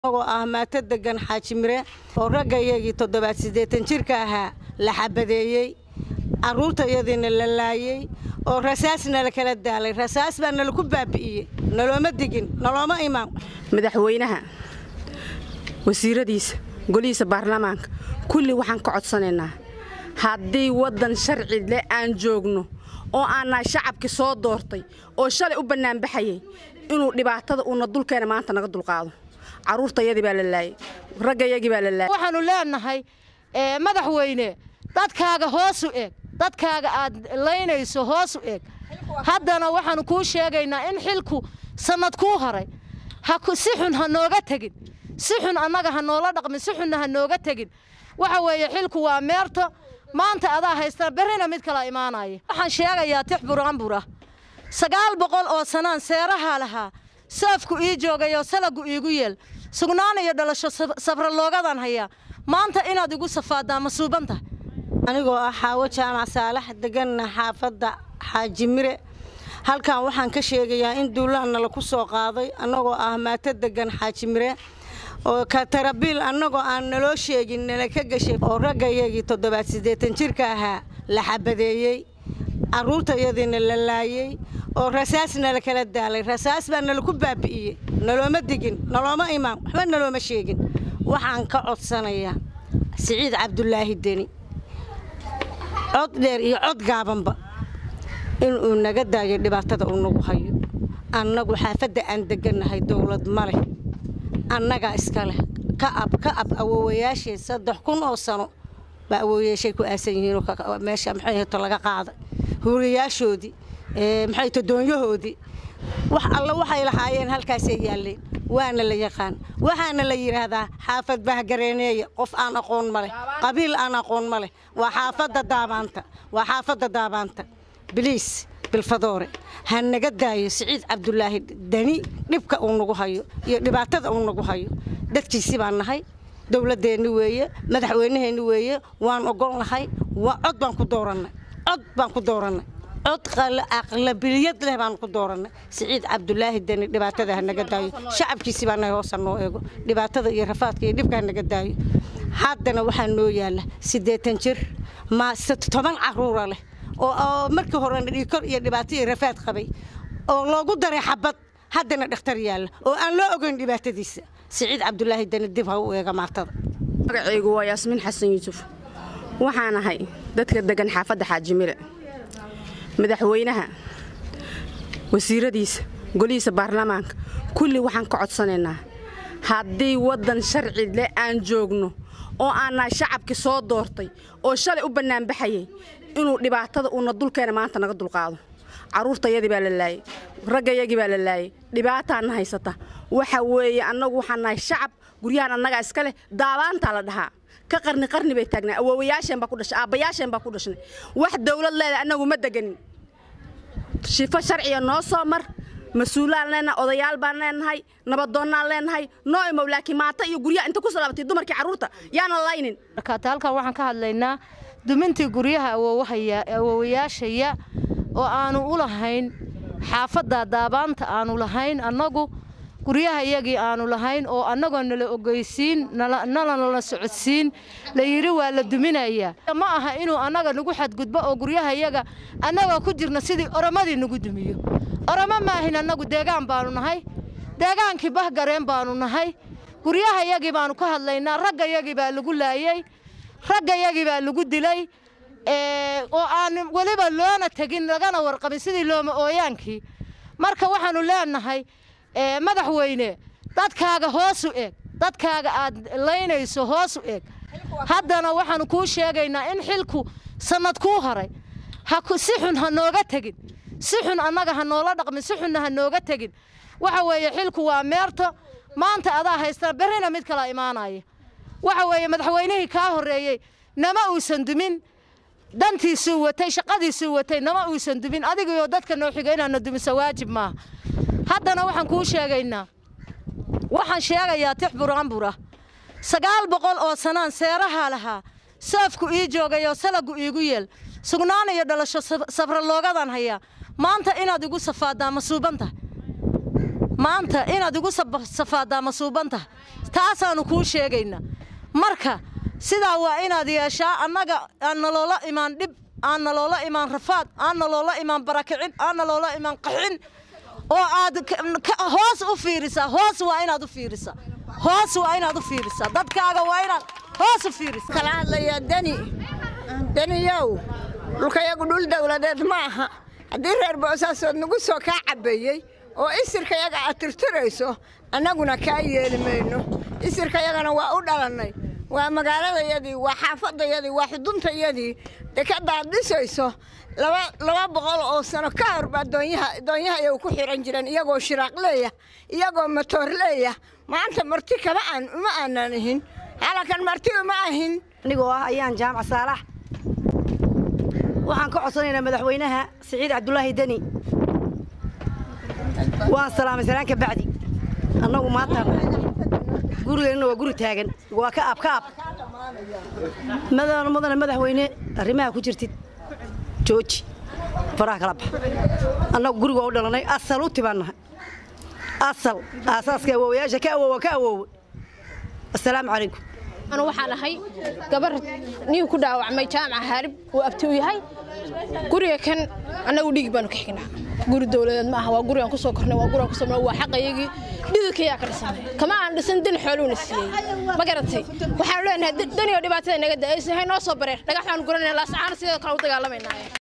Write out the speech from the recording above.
anagoo ah maato degan xaaji mire oo raggayagii toddobaad siddeetan jirka ahaa la xabadeeyey carruurtayadiina la laayey oo rasaas nala kala daalay rasaas baa nalaku baabi'iyey nalooma digin nalooma imaan madaxweynaha wasiiradiisa golihiisa baarlamaanka kulli waxaan ka codsanaynaa haddii waddan sharci leh aan joogno oo aannahay shacabkii soo doortay oo shalay u bannaanbaxayay inuu dhibaatada uuna dulkeena maanta naga dulqaado carruurtayadii baa la laayey raggayagii baa la laayey waxaannu leennahay madaxweyne dadkaaga hoosu eeg dadkaaga aad laynayso hoosu eeg haddana waxaannu kuu sheegaynaa in xilku sannad kuu haray si xun ha nooga tegin si xun annaga ha noola dhaqmin si xunna ha nooga tegin waxa weeye xilku waa meerto maanta adaa haystaa berrina mid kala imaanaya waxaan sheegayaa tix buraanbur ah sagaal boqol oo sanaan seerahaa lahaa saafku ii joogayoo salagu iigu yeel sugnaan iyo dhalasho safra loogadan hayaa maanta inaad igu safaadaa ma suuban tahay anigoo ah xaawo jaamac saalax deganna xaafadda xaaji mire halkan waxaan ka sheegayaa in duulaan nala ku soo qaaday annagoo ah maato degan xaaji mire oo katarabiil annagoo aan naloo sheegin nala ka gashay oo raggayagii toddobaad siddeetan jirka ahaa la xabadeeyey carruurtayadiina la laayey oo rasaas nala kala daalay rasaas baa nalaku baabi'iyey nalooma digin nalooma imaan waxba nalooma sheegin waxaan ka codsanayaa siciid cabdulaahi deni cod dheer iyo cod gaabanba inuu naga daayo dhibaatada uu nagu hayo annagu xaafadda aan degannahay dowlad ma leh annagaa iska leh ka ab ka ab awoowayaashee saddex kun oo sano baa awoowayaashay ku aasan yihiinoo meesha maxay hato laga qaaday huuriyaashoodii maxay to doonyahoodii wax alla waxay lahaayeen halkaasay yaalleen waana la yaqaan waxaana la yidhaahdaa xaafad bahgareeneeya qof aan aqoon ma leh qabiil aan aqoon ma leh waa xaafadda daabaanta waa xaafadda daabaanta biliis bilfadoore ha naga daayo siciid cabdulaahi deni dhibka uu nagu hayo iyo dhibaatada uu nagu hayo dadkiisi baan nahay dowladdeenni weeye madaxweynaheenni weeye waan ogolnahay waa cod baan ku doorannay cod baan ku doorannay cod aqlabiliyad leh baan ku doorannay siciid cabdulaahi deni dhibaatada ha naga daayo shacabkiisi baa nahay hoosa noo eego dhibaatada iyo rafaadka iyo dhibka ha naga daayo haddana waxaa noo yaalla siddeetan jir ma toban carruura leh oo markii horena dhiikor iyo dhibaato iyo rafaad qabay oo loogu daray xabad haddana dhakhtar yaalla oo aan loo ogeyn dhibaatadiisa siciid cabdulaahi deni dib ha u eega maatada magacaygu waa yaasmiin xasan yuusuf waxaan ahay dadka degan xaafadda xaajimire madaxweynaha wasiiradiisa golihiisa baarlamaanka kulli waxaan ka codsanaynaa haddii waddan sharci leh aan joogno oo aannahay shacabkii soo doortay oo shalay u bannaanbaxayay inuu dhibaatada uuna dulkeena maanta naga dulqaado carruurtayadii baa la laayey raggayagii baa la laayey dhibaataana haysata waxa weeye annagu waxaan nahay shacab guryahan annagaa iska leh daabaantaa la dhahaa ka qarni qarni bay taagnaa awoowayaasheen baa ku dhashay aabbayaasheen baa ku dhashnay wax dawlad leedahay annagu ma deganin shifo sharciga noo soo mar mas-uulaan leenahay odayaal baan leenahay nabadoonnaan leenahay noo imow laakiin maata iyo guryaha inta ku salaabatay dumarkii carruurta yaana laynin markaata halkan waxaan ka hadlaynaa dumintii guryaha awoowayaashaya oo aanu u lahayn xaafadda daabaanta aanu lahayn annagu guryaha iyagii aanu lahayn oo annagoo nala ogeysiin nalanala socodsiin la yidhi waa la duminayaa ma aha inuu annaga nagu xadgudbo oo guryaha iyaga annagoo ku jirna sidii oromadii nagu dumiyo oromo maahin annagu deegaan baanu nahay deegaankii bahgareen baanu nahay guryaha iyagii baanu ka hadlaynaa ragga iyagii baa lagu laayey ragga iyagii baa lagu dilay oo aan weliba loona tegin lagana warqabin sidii looma ooyaankii marka waxaannu leenahay madaxweyne dadkaaga hoosu eeg dadkaaga aad laynayso hoosu eeg haddana waxaannu kuu sheegaynaa in xilku sannad kuu haray si xun ha nooga tegin si xun annaga ha noola dhaqmin si xunna ha nooga tegin waxa weeye xilku waa meerto maanta adaa haystaa berrina mid kala imaanaya waxa weeye madaxweynihii kaa horreeyey nama uusan dumin dantiisuu watay shaqadiisuu watay nama uusan dumin adigaiyo dadka noo xiga inaadna dumiso waajib maaha haddana waxaan kuu sheegaynaa waxaan sheegayaa tix buraanbur ah sagaal boqol oo sanaan seerahaa lahaa saafku ii joogayoo salagu iigu yeel sugnaan iyo dhalasho safra loogadan hayaa maanta inaad igu safaadaa ma suuban tahay maanta inaad igu safaaddaa masuuban tahay taasaannu kuu sheegaynaa marka sidaa waa inaad yeeshaa annaga aan naloola imaan dhib aan naloola imaan rafaad aan naloola imaan barakicin aan naloola imaan qaxin oo aad hoos u fiirisaa hoos waa inaad u fiirisaa hoos waa inaad u fiirisaa dadkaaga waa inaad hoos u fiirisaa kala hadlaya deni deniyow dhulkayagu dhul dawladeed ma aha haddii reer boosaasood nagu soo kaa cabbeeyey oo isirkayaga aad tirtirayso annaguna kaa yeeli mayno isirkayagana waa u dhalannay waa magaaladayadii waa xaafadayadii waa xuduntayadii dekadaad dhisayso laba boqol oo sano ka hor baa doonyaha ay ku xihan jireen iyagoo shiraaq leeyah iyagoo matoor leeyah maanta marti kama aan uma aanan ahin halakan marti uma ahin anigoo ah ayaan jaamac saalax waxaan ka codsanaynaa madaxweynaha siciid cabdulaahi deni waan salaamay salaanka bacdi annagu maanta gurigeenna waa guri taagan waa ka ab ka ab madana mudane madaxweyne arrimaha ku jirtid jooji faraha kala bax annagu guriga u dhalannay asal u tibannahay asal aasaaska awoowayaasha ka awoowa ka awoowe assalaamu calaykum anu waxaan ahay gabar nin ku dhaawacmay jaamaca haarib uu abti u yahay guriga kan annagu dhiig baanu ka xignaa guri dowladeed ma aha waa gurigaan kusoo kornay waa gurigaan kusoo waa xaqayagii dhididkayaa ka dhisanay kama aan dhisan dan xooluuna siiyey ma garatay waxaanu leenahay daniyo dhibaatada naga da aysan hay noo soo bareer dhagax baanu guranayna laasacaana sidoo kale u dagaalamaynaay